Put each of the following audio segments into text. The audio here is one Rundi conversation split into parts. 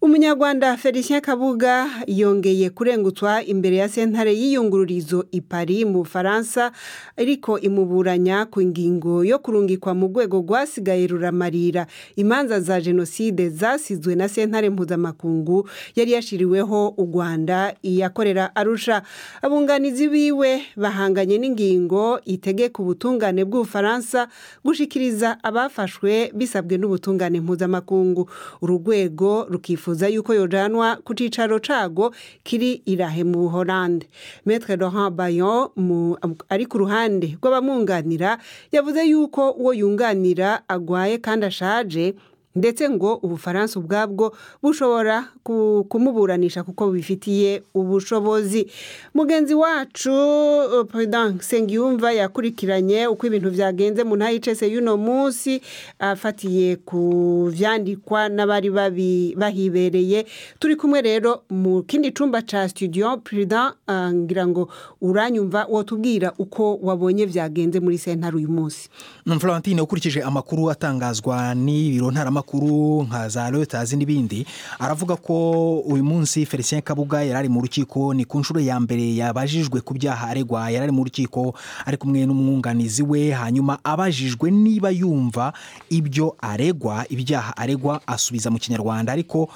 umunyarwanda felicien kabuga yongeye kurengutswa imbere ya sentare y'iyungururizo i paris mu bufaransa ariko imuburanya ku ngingo yo kurungikwa mu rwego rwasigaye ruramarira imanza za jenoside zasizwe na sentare mpuzamakungu yari yashiriweho u rwanda iyakorera arusha abunganizi biwe bahanganye n'ingingo itegeka ubutungane bw'ubufaransa gushikiriza abafashwe bisabwe n'ubutungane mpuzamakungu uru rwego rukifuza yuko yojanwa ku cicaro cago kiri irahe mu buholande metre laurent bayon ari ku ruhande rw'abamwunganira yavuze yuko uwo yunganira agwaye kandi ashaje ndetse ngo ubufaransa ubwabwo bushobora kumuburanisha kuko bubifitiye ubushobozi mugenzi wacu perezida nsengiyumva yakurikiranye uko ibintu byagenze mu ntayicese y'uno munsi afatiye ku vyandikwa n'abari bahibereye turi kumwe rero mu kindi cumba ca studio perezida ngira ngo uranyumva wotubwira uko wabonye vyagenze muri sentare uyu munsi florentine ukurikije amakuru atangazwa n'ibiro ntaramakuru amakuru nka za Reuters n'ibindi aravuga ko uyu munsi Felicien Kabuga yari ari mu rukiko ni ku nshuro ya mbere yabajijwe ku byaha aregwa yari ari mu rukiko ari kumwe n'umwunganizi we hanyuma abajijwe niba yumva ibyo aregwa ibyaha aregwa asubiza mu kinyarwanda ariko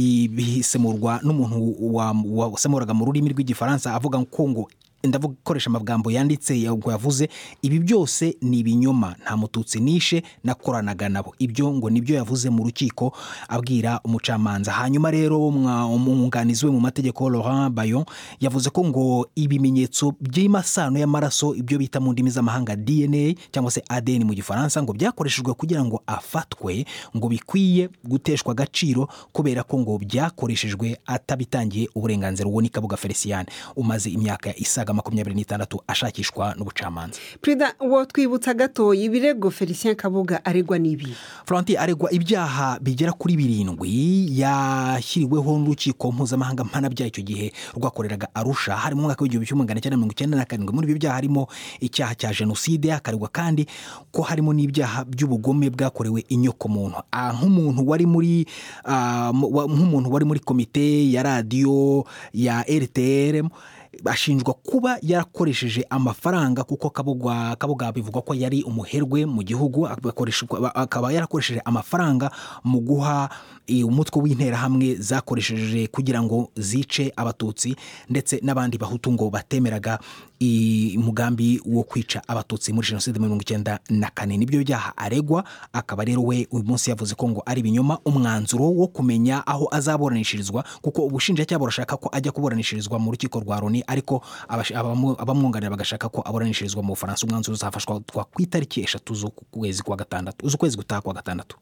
bisemurwa n'umuntu wasemuraga mu rurimi rw'igifaransa avuga ko ngo ndavuga gukoresha amagambo yanditse yavuze ibi byose ni ibinyoma nta mututsi nishe nakoranaga nabo ibyo ngo nibyo yavuze mu rukiko abwira umucamanza hanyuma rero umwunganizi we mu mategeko Laurent Bayon yavuze ko ngo ibimenyetso by'imasano y'amaraso ibyo bita mu ndimi z'amahanga DNA cyangwa se ADN mu gifaransa ngo byakoreshejwe kugira ngo afatwe ngo bikwiye guteshwa agaciro kubera ko ngo byakoreshejwe atabitangiye uburenganzira uwo ni Kabuga Felicien umaze imyaka isaga makumyabiri n'itandatu ashakishwa n'ubucamanza perezida wo twibutsa gatoya ibirego felicien kabuga aregwa n'ibi Florentine aregwa ibyaha bigera kuri birindwi yashyiriweho n'urukiko mpuzamahanga mpanabyaha icyo gihe rwakoreraga arusha hari mu mwaka w'igihumbi kimwe magana cyenda mirongo icyenda na karindwi muri ibi byaha harimo icyaha cya jenoside akaregwa kandi ko harimo n'ibyaha by'ubugome bwakorewe inyokomuntu nk'umuntu wari muri nk'umuntu wari muri komite ya radiyo ya rtr ashinjwa kuba yarakoresheje amafaranga kuko kabuga kabuga bivugwa ko yari umuherwe mu gihugu akaba yarakoresheje amafaranga mu guha umutwe w'interahamwe zakoresheje kugira ngo zice abatutsi ndetse n'abandi bahutu ngo batemeraga umugambi wo kwica abatutsi muri jenoside mirongo icyenda na kane nibyo byaha aregwa akaba rero we uyu munsi yavuze ko ngo ari ibinyoma umwanzuro wo kumenya aho azaburanishirizwa kuko ubushinjacyaha burashaka ko ajya kuburanishirizwa mu rukiko rwa loni ariko abamwunganira bagashaka ko aburanishirizwa mu bufaransa umwanzuro uzafashwa ku itariki eshatu z'ukwezi kwa gatandatu z'ukwezi gutaha kwa gatandatu